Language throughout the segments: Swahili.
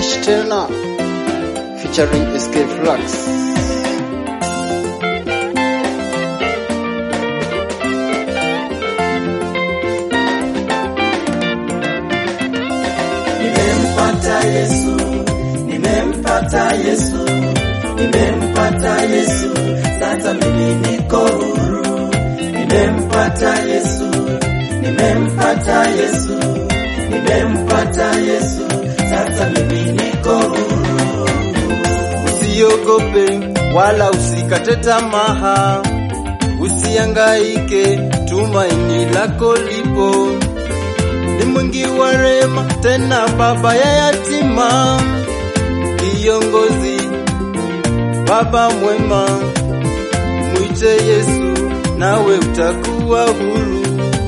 Fresh tena featuring SK Flux. Nimempata Yesu, nimempata Yesu, nimempata Yesu, sasa mimi niko huru. Nimempata Yesu, nimempata Yesu, nimempata Yesu, sasa mimi niko huru. Usiogope wala usikate tamaa, usiangaike, tumaini lako lipo. Ni mwingi wa rehema, tena baba ya yatima, kiongozi, baba mwema. Mwite Yesu, nawe utakuwa huru.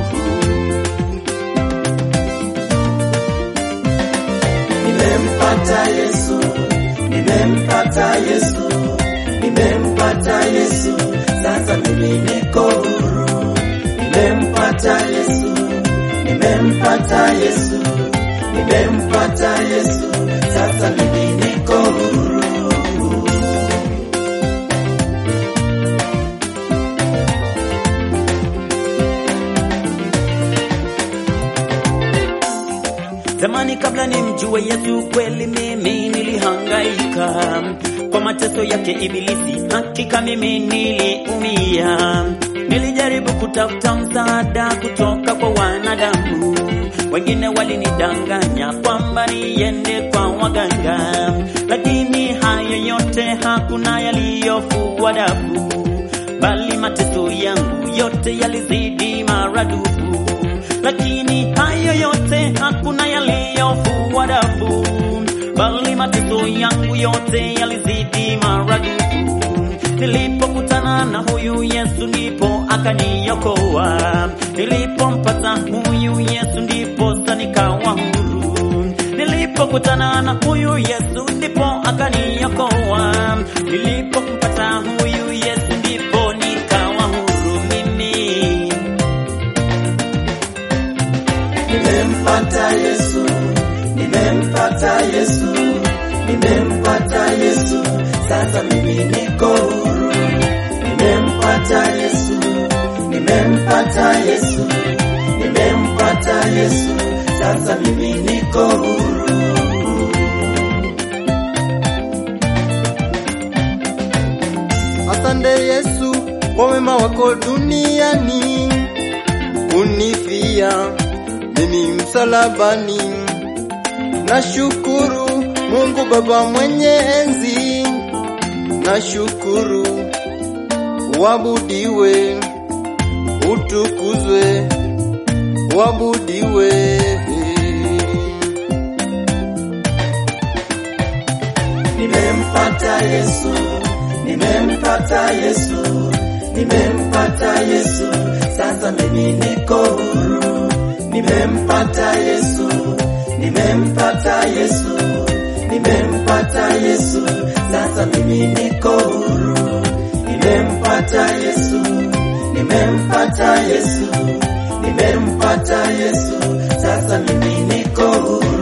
Nimempata Yesu, nimempata Yesu, nimempata Yesu, sasa mimi niko huru. Nimempata Yesu, nimempata Yesu, nimempata Yesu, sasa mimi niko huru. Zamani kabla nimjue Yesu kweli mimi nilihangaika kwa mateso yake Ibilisi, hakika mimi niliumia. Nilijaribu kutafuta msaada kutoka kwa wanadamu, wengine walinidanganya kwamba niende kwa waganga, lakini hayo yote hakuna yaliyofua dafu, bali mateso yangu yote yalizidi maradufu lakini hayo yote hakuna yaliyofua dafu, bali mateso yangu yote yalizidi maradufu. Nilipokutana na huyu Yesu ndipo akaniokoa, nilipompata huyu Yesu ndipo sasa nikawa huru. Nilipokutana na huyu Yesu ndipo akaniokoa, nilipompata huyu Yesu ndipo nikawa huru mimi. Nimempata Yesu, nimempata Yesu, nimempata Yesu, sasa mimi niko huru. Nimempata Yesu, nimempata Yesu, nimempata Yesu, sasa mimi niko huru. Asante Yesu kwa wema wako duniani, unifia mimi msalabani. Nashukuru Mungu Baba mwenye enzi, nashukuru uabudiwe, utukuzwe, uabudiwe. Nimempata Yesu, nimempata Yesu, nimempata Yesu, sasa mimi niko huru. Nimempata Yesu, nimempata Yesu, nimempata Yesu, sasa mimi niko huru. Nimempata Yesu, nimempata Yesu, nimempata Yesu, sasa mimi niko huru.